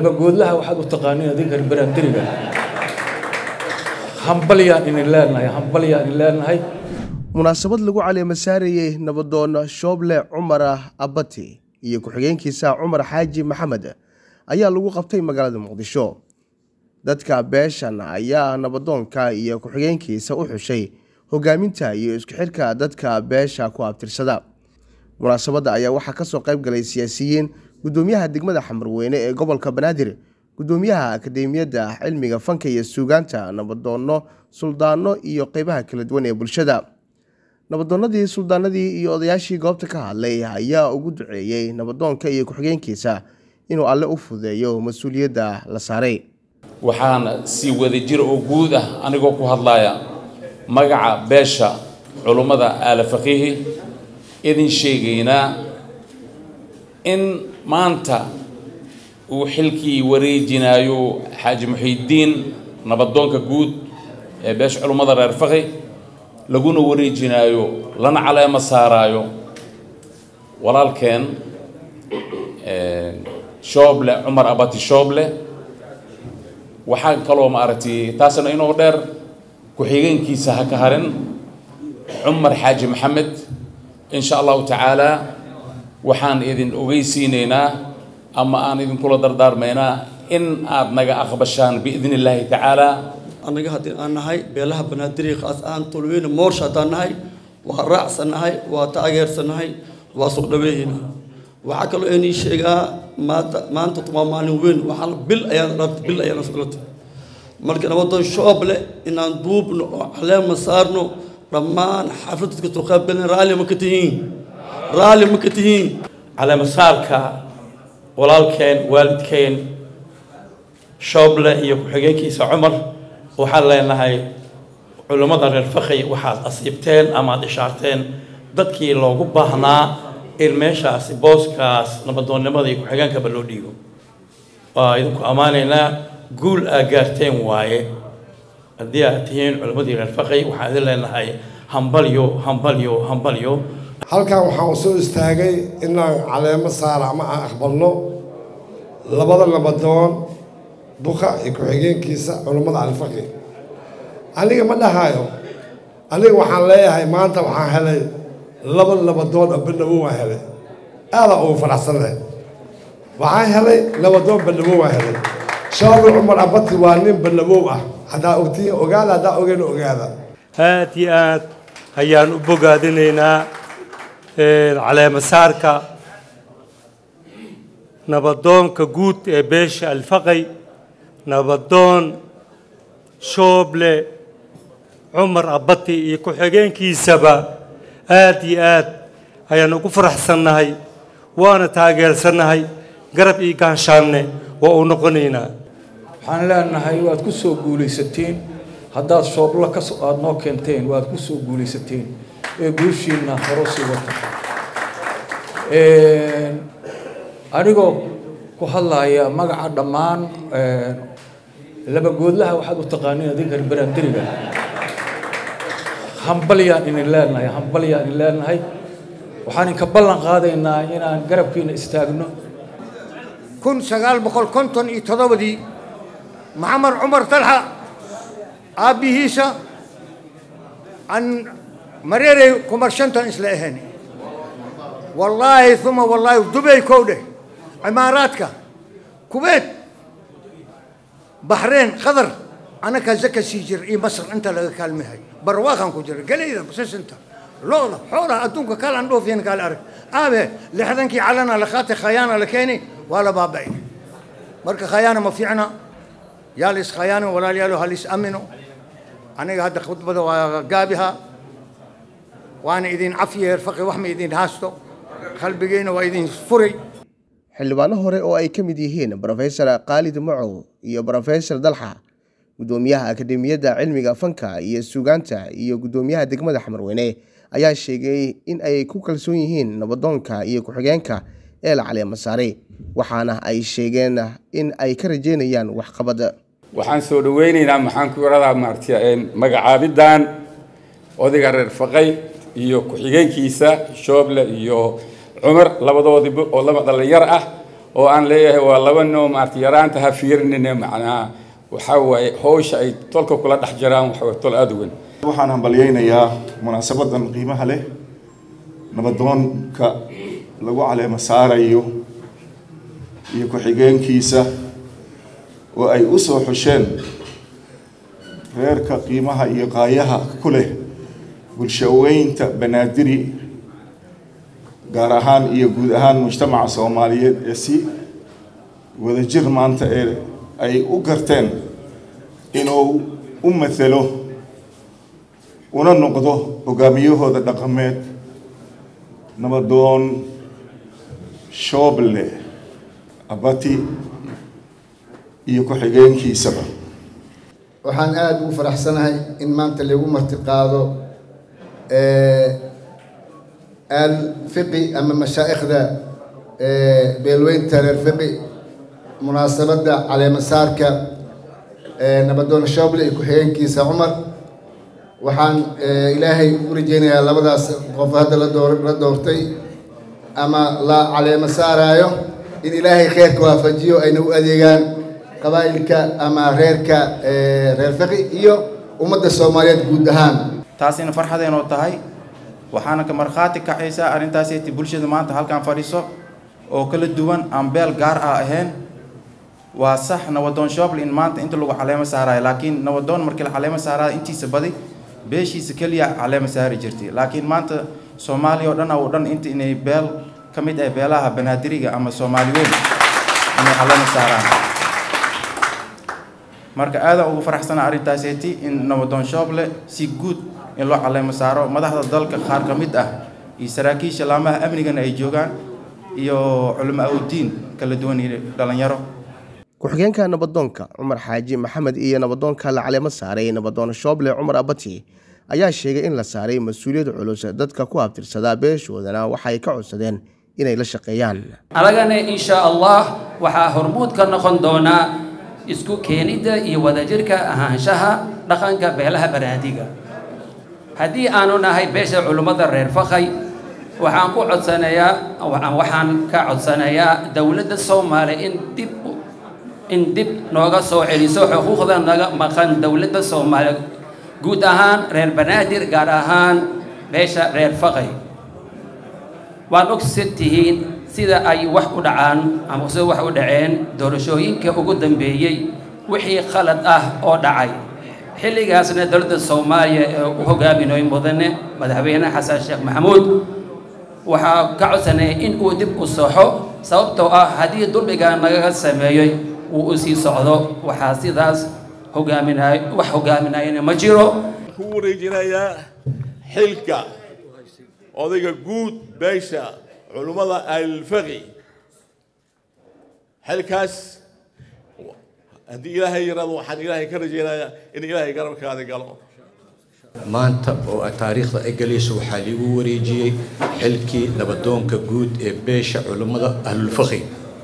labagoodlaha waxaad u taqaaniin adinka baraandiriga hambalyaan idin leenahay hambalyaan idin leenahay munaasabad lagu caleema saarayey nabadoon shooble cumar abati iyo ku-xigeenkiisa cumar xaaji maxamed ayaa lagu qabtay magaalada muqdisho dadka beeshan ayaa nabadoonka iyo ku-xigeenkiisa u xushay hogaaminta iyo isku xidhka dadka beesha ku abtirsada munaasabadda ayaa waxaa kasoo qayb galay siyaasiyiin gudoomiyaha degmada xamarweyne ee gobolka banaadir gudoomiyaha akademiyadda cilmiga fanka iyo suugaanta nabadoono suldaano iyo qeybaha kala duwan ee bulshada nabadoonadii suldaanadii iyo odayaashii goobta ka hadlay ayaa ugu duceeyey nabadoonka iyo ku-xigeenkiisa inuu alle u fudeeyo mas-uuliyadda la saaray waxaan si wadajir oo guud ah anigoo ku hadlaya magaca beesha culummada aala faqiihi idin sheegaynaa in maanta uu xilkii wareejinayo xaaji muxiidiin nabadoonka guud ee beesha culummada reer faqi laguna wareejinaayo lana caleemo saaraayo walaalkeen shooble cumar abati shooble waxaa kaloo maaragtay taasna inoo dheer ku-xigeenkiisa ha ka harin cumar xaaji maxamed insha allahu tacaala waxaan idin ogeysiinaynaa ama aan idinkula dardaarmaynaa in aad naga aqbashaan biidn illaahi tacaala annaga haddii aan nahay beelaha banaadir khaas ahaan tolweyne moorsha haddaan nahay waa raacsannahay waa taageersannahay waa soo dhaweeyeyna waxaa kaloo inii sheegaa maanta maanta waa maalin weyn waxaa bil ayaan dhalata bil ayaan socota marka nabadoon shooble inaan duubno oo caleema saarno dhammaan xaflad dadka soo qaybgaleen raalli ma ka tihiin raalli ma ka tihiin caleema saarka walaalkeen waalidkeen shooble iyo ku-xigeenkiisa cumar waxaan leenahay culummada reer fakhi waxaad asiibteen amaad ishaarteen dadkii loogu baahnaa in meeshaasi booskaas nabadoonnimada iyo ku-xigeenkaba loo dhiibo waa idinku ammaanaynaa guul aa gaarteen waaye haddii aad tihiin culimmadii reer fakhi waxaan idin leenahay hambalyo hambalyo hambalyo halkan waxaan u soo istaagay inaan caleemo saara ama aan aqbalno labada nabadoon buka iyo ku-xigeenkiisa culummada alfaqi aniga ma dhahayo aniga waxaan leeyahay maanta waxaan helay laba nabadoon oo bandhawo waan helay aadaa ugu faraxsanay waxaan helay nabadoon bandhawo waan helay shaabi cumar abati waa nin bandhawow ah haddaa ogtiin ogaada haddaa ogeyna ogaada aad iyo aad ayaan u bogaadinaynaa caleema saarka nabadoonka guud ee beesha alfaqay nabadoon shooble cumar abati iyo ku-xigeenkiisaba aad iyo aad ayaan ugu faraxsannahay waana taageersannahay garab iyo gaanshaanne waa u noqonaynaa waxaan leenahay waad ku soo guulaysateen haddaad shoobla ka aada noo keenteen waad ku soo guulaysateen ee guushiinna horo sii wata anigoo ku hadlaya magaca dhammaan labagoodlaha waxaad u taqaaniin adinka baraandiriga hambalyaan idin leenahay hambalyaan idin leenahay waxaan inka ballan qaadaynaa inaan garabkiina istaagno kun sagaal boqol konton iyo toddobadii maxamed cumar talxa aabbihiisa aan mareeray kumar shantan isla ahayn wallaahi uma wallaahi dubay kow dheh cimaaraadka kubeet baxreen qatar anakaa zaka sii jira iyo masar inta laga kaalmahay barwaaqan ku jira galayda sisinta looda xoolaha adduunka kalaan dhoofiyan kaale arag aabe lixdankii calana la qaatay khayaana la keeni waa la baaba'ay marka khayaana ma fiicna yaa la iskhayaano walaalayaalo ha la is amino aniga hadda khudbada waa gaabiha waana idin cafiyeer faqi wax ma idin haasto qalbigeena waa idin furay xildhibaano hore oo ay ka mid yihiin brofesor khaalid macow iyo brofesor dalxa gudoomiyaha akademiyadda cilmiga fanka iyo suugaanta iyo gudoomiyaha degmada xamarweyne ayaa sheegay in ay ku kalsoon yihiin nabadoonka iyo ku-xigeenka ee la caleema saaray waxaana ay sheegeen in ay ka rajeynayaan waxqabad waxaan soo dhaweynaynaa maxaan ku iradaa maaragtay magacaabidan odayga reer faqay iyo ku-xigeenkiisa shooble iyo cumar labadoodiba oo laba dhalinyar ah oo aan leeyahay waa laba noo maarata yaraanta ha fiirinine macnaha waxaa waaye howsha ay tolka kula dhex jiraan waxa waye tol aada u weyn waxaan hambalyaynayaa munaasabadan qiimaha leh nabadoonka lagu caleemo saarayo iyo ku-xigeenkiisa oo ay u soo xusheen reerka qiimaha iyo qaayaha ku leh bulshaweynta banaadiri gaar ahaan iyo guud ahaan mujtamaca soomaaliyeed ee si wadajir maanta ee ay u garteen inuu u mathalo una noqdo hogaamiyahooda dhaqameed nabadoon shooble abati iyo ku-xigeenkiisaba waxaan aada ugu faraxsanahay in maanta lagu marti qaado alfiqi ama mashaa'ikhda beelweynta reer fiqi munaasabadda caleemasaarka nabadoon shooble iyo ku-xigeenkiisa cumar waxaan ilaahay u rajeynayaa labadaas qof hadda la door la doortay ama la caleemo saaraayo in ilaahay kheyrka waafajiyo ayna u adeegaan qabaa'ilka ama reerka reer fiqi iyo ummadda soomaaliyeed guud ahaan taasina farxadeenoo tahay waxaana ka markhaati kacaysaa arrintaaseti bulshada maanta halkan fadhiso oo kala duwan aan beel gaar ah ahayn waa sax nabadoon shooble in maanta inta lagu caleemo saarayo laakiin nabadoon markii la caleemo saaraayo intiisa badi beeshiisa keliya caleemo saari jirtay laakiin maanta soomaaliya oo dhan oo dhan inta inay beel ka mid ah beelaha banaadiriga ama soomaali weyn inay caleemo saaraan marka aadaan ugu faraxsana arrintaaseti in nabadoon shooble si guud in loo caleemo saaro madaxda dalka qaar ka mid ah iyo saraakiisha laamaha amnigana ay joogaan iyo culamo awdiin kala duwan iyo dhalinyaro ku-xigeenka nabadoonka cumar xaaji maxamed iyo nabadoonka la caleemo saaray nabadoon shooble cumar abati ayaa sheegay in la saaray mas-uuliyad culus dadka ku abtirsadaa beeshoodana waxay ka codsadeen inay la shaqeeyaan anagana insha allah waxaa hormuud ka noqon doonaa isku keenidda iyo wadajirka ahaanshaha dhaqanka beelaha banaadiga haddii aanu nahay beesha culummada reer fakhay waxaan ku codsanayaa waxaan ka codsanayaa dowladda soomaaliya in dib in dib nooga soo celiso xuquuqda naga maqan dowladda soomaaliya guud ahaan reer banaadir gaar ahaan beesha reer fakhay waan ogsan tihiin sida ay wax u dhacaan ama sida wax u dhaceen doorashooyinka ugu dambeeyey wixii khalad ah oo dhacay xilligaasna dowladda soomaaliya ee u hogaaminayo mudane madaxweyne xasan sheekh maxamuud waxaa ka codsanaya in uu dib u soxo sababtoo ah haddii dulmigaa nagaga sameeyey uu u sii socdo waxaa sidaas hogaaminay wax hogaaminayana ma jiro ku wareejinayaa xilka odayga guud beesha culummada alfaqi xilkaas haddii ilaahay yaraado waxaan ilaahay ka rajaynayaa in ilaahay garabkaada galo maanta oo taariikhda ay galayso waxaa liigu wareejiyey xilkii nabadoonka guud ee beesha culummada ahlulfaqi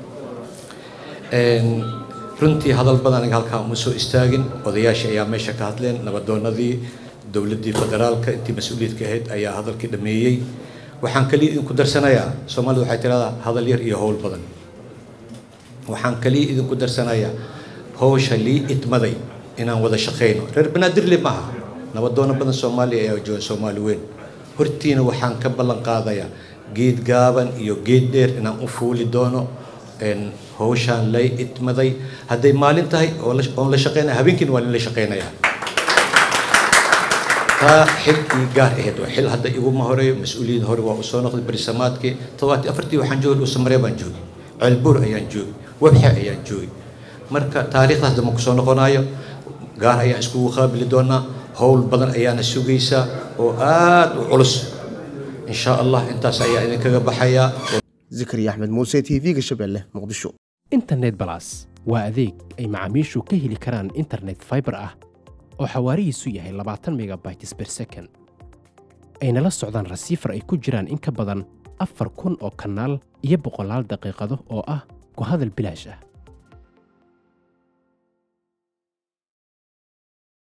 runtii hadal badan aniga halkaa uma soo istaagin odayaashii ayaa meesha ka hadleen nabadoonadii dowladdii federaalka intii mas-uuliyaedka ahayd ayaa hadalkii dhameeyey waxaan kaliya idinku darsanayaa soomaalida waxay tiraahdaa hadal yar iyo howl badan waxaan kaliya idinku darsanayaa howsha lii idmaday inaan wada shaqayno reer banaadirle maaha nabadoono badan soomaaliya ayaa jooga soomaali weyn hortiina waxaan ka ballan qaadayaa geed gaaban iyo geed dheer inaan u fuuli doono howshaan lay idmaday hadday maalin tahay oon la shaqeynaya habeenkiina waa la shaqeynayaa taa xil ii gaar ahayd waa xil hadda iguma horeeyo mas-uuliyad hore waa usoo noqday berisamaadkii toddobaati afartii waxaan joogay dhuusamaree baan joogay ceelbuur ayaan joogay webxe ayaan joogay marka taariikhdaas dama kusoo noqonayo gaar ayaan iskugu qaabili doonaa howl badan ayaana sugaysaa oo aad u culus insha allah intaas ayaa idinkaga baxayaa zikri axmed muuse t v-ga shabeelle muqdisho internet balas waa adeeg ay macaamiishu ka heli karaan internet fiber ah oo xawaarihiisu yahay labaatan megabytes per second ayna la socdaan rasiifar ay ku jiraan in ka badan afar kun oo kanaal iyo boqolaal daqiiqado oo ah ku hadal bilaash ah